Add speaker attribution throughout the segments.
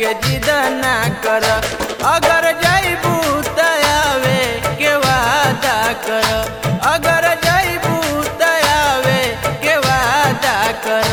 Speaker 1: के जिद ना कर अगर जैबू त आवे के वादा कर अगर जैबू त आवे के वादा कर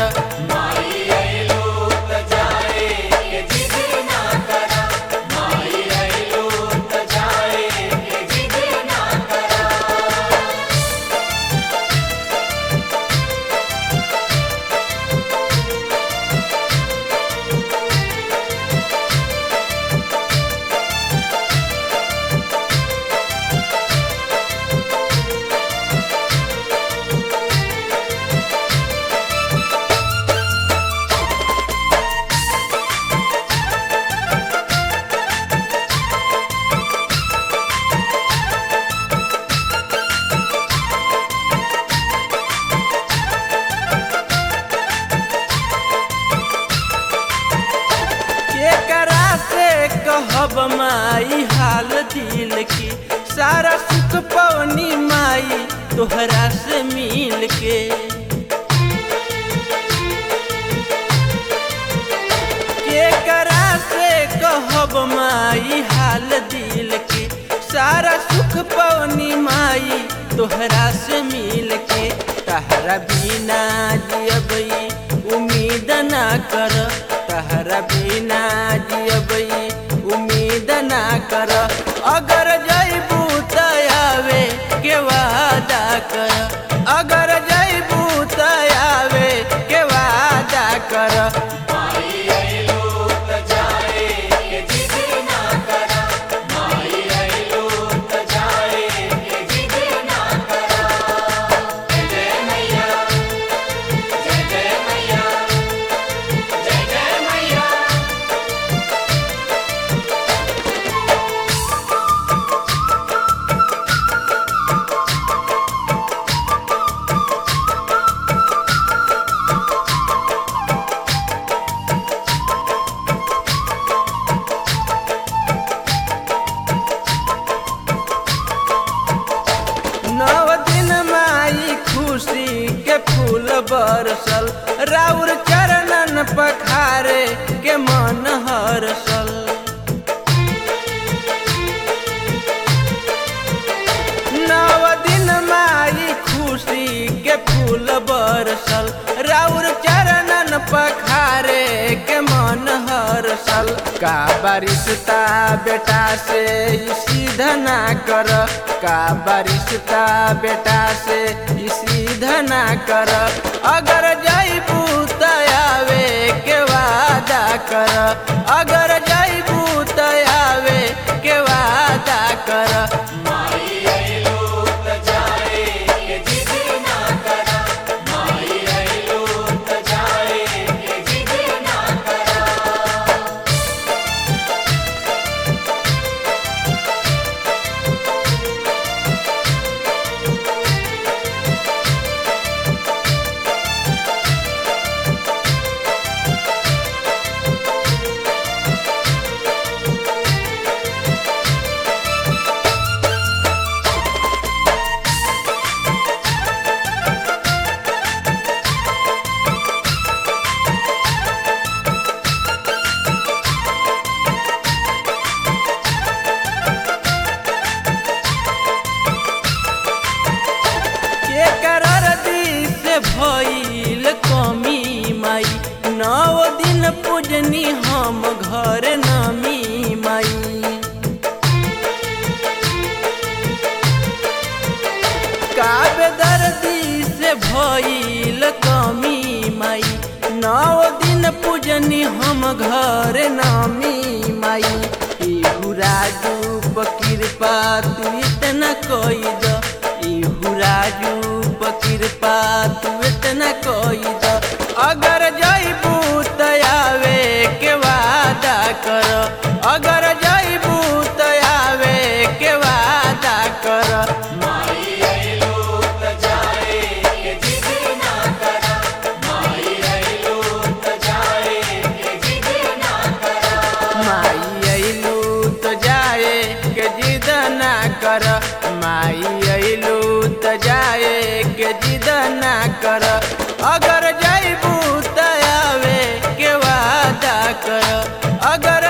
Speaker 1: एकरा से कहब माई हाल दिल की सारा सुख पवनी माई तोहरा से मिल के एकरा से कहब माई हाल दिल की सारा सुख पवनी माई तोहरा से मिल के तहरा बिना जियबई उम्मीद ना कर तहरा बिना जियबई उम्मीद ना कर अगर जैबू त आवे के वादा कर अगर जैबू त आवे के वादा कर नव दिन माई खुशी के फूल बरसल राउर चरणन पखारे के मन हरसल नव दिन माई खुशी के फूल बरसल राउर चरणन पखारे के मन हरसल का बारिशता बेटा से ई सीधा ना कर का बारिशता बेटा से ई सीधा ना कर अगर जैबू त आवे के वादा कर अगर जैबू त आवे के वादा कर केकर दिस भइल कमी माई नौ दिन पूजनी हम घर नमी माई काव्य दर्दी से भइल कमी माई नौ दिन पूजनी हम घर नामी माई इहु राजू कृपा तू इतना कोई द इहु राजू कृपा तू इतना कोई द अगर जैबू त आवे के वादा कर अगर जैबू त आवे के वादा कर माई अइलू तो जाए के जिद ना कर माई अइलू तो जाए के जिद ना कर अगर जैबू त आवे के वादा कर अगर